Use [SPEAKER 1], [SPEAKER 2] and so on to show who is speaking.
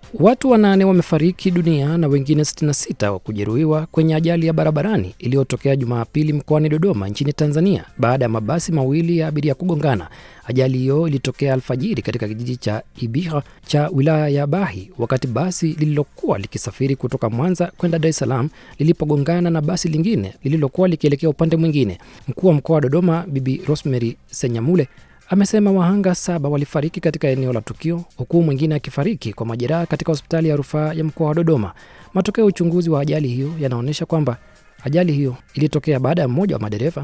[SPEAKER 1] Watu wanane wamefariki dunia na wengine 66 wa kujeruhiwa kwenye ajali ya barabarani iliyotokea Jumapili mkoani Dodoma nchini Tanzania baada ya mabasi mawili ya abiria kugongana. Ajali hiyo ilitokea alfajiri katika kijiji cha Ibiha cha wilaya ya Bahi wakati basi lililokuwa likisafiri kutoka Mwanza kwenda Dar es Salaam lilipogongana na basi lingine lililokuwa likielekea upande mwingine. Mkuu wa mkoa wa Dodoma Bibi Rosemary Senyamule amesema wahanga saba walifariki katika eneo la tukio huku mwingine akifariki kwa majeraha katika hospitali ya rufaa ya mkoa wa Dodoma. Matokeo ya uchunguzi wa ajali hiyo yanaonyesha kwamba ajali hiyo ilitokea baada ya mmoja wa madereva